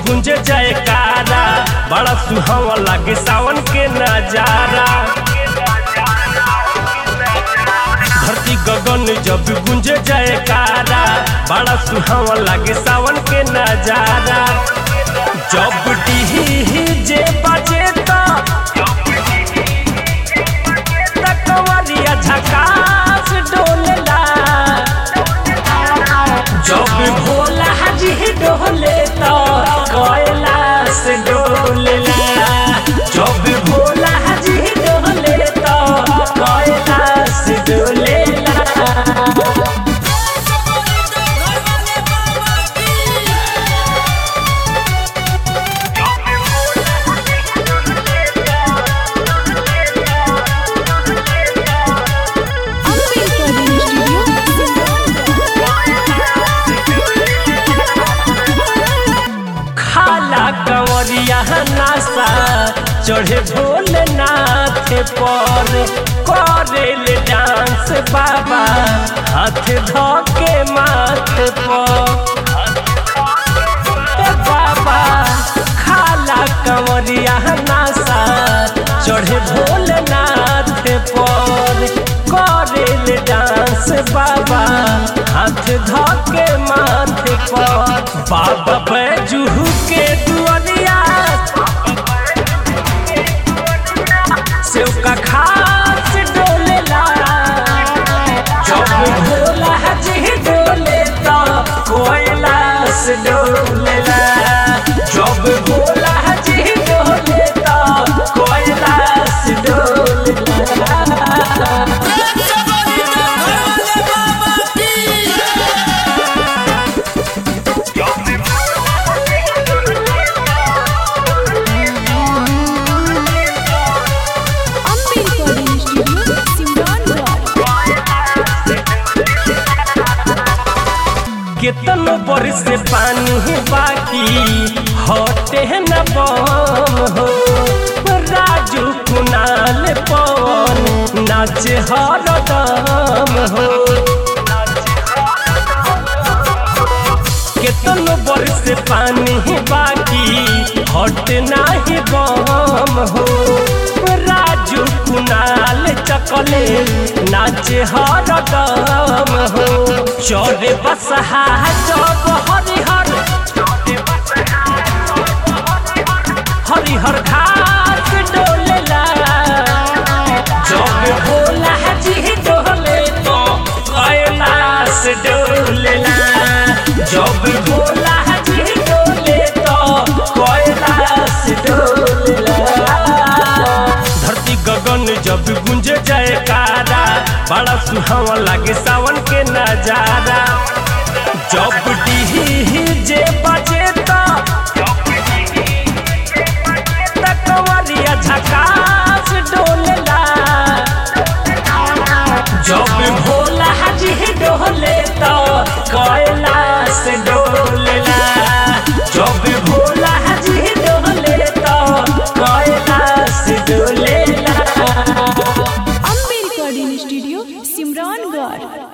गुंजे जाए कारा बड़ा सुहावा लागे सावन के नजारा धरती गगन जब गुंजे जाए कारा बड़ा सुहावा लागे सावन के नजारा जब डीजे बजे तो कवरिया झकास डोलेला जब भोला जी डोले तो कैलाश डोलेला जब भोला जी डोले तो कैलाश डोलेला Ambedkar Studio, खाला कंवरिया नासा चढ़े भोलेनाथ पर करेल डांस बाबा हाथ धके माथ पर ए बाबा खाला कंवरिया नासा चढ़े भोलेनाथ पर करेल डांस बाबा हाथ धके माथ पर बाबा बैजू के दुआरिया सेव का खास डोलेला जब भोला जी डोले तो कोयलास डोलेला जब भोला जी डोले तो कोयलास डोलेला Ambedkar Studio, Simrangarh. केतनो बरस से पानी बाकी हटे न बम हो राजू कुनाल पवन नाच हरदम हो केतनो बरस से पानी बाकी हट नाही बम हो राजू कुनाल चकले नाच हरदम हो चौरे बसहा जब हरिहर हरिहर घास डोलेला जब भोला जी डोले तो कैलाश डोलेला जब भोला जी डोले तो कैलाश डोलेला धरती गगन जब गुंज जाए कारा बड़ा सुहावा लागे सावन के नजारा जब डीजे बजे तो कवरिया झकास डोलेला जब भोला जी डोले तो कैलाश डोलेला जब भोला जी डोले तो कैलाश डोलेला Ambedkar Studio, Simrangarh.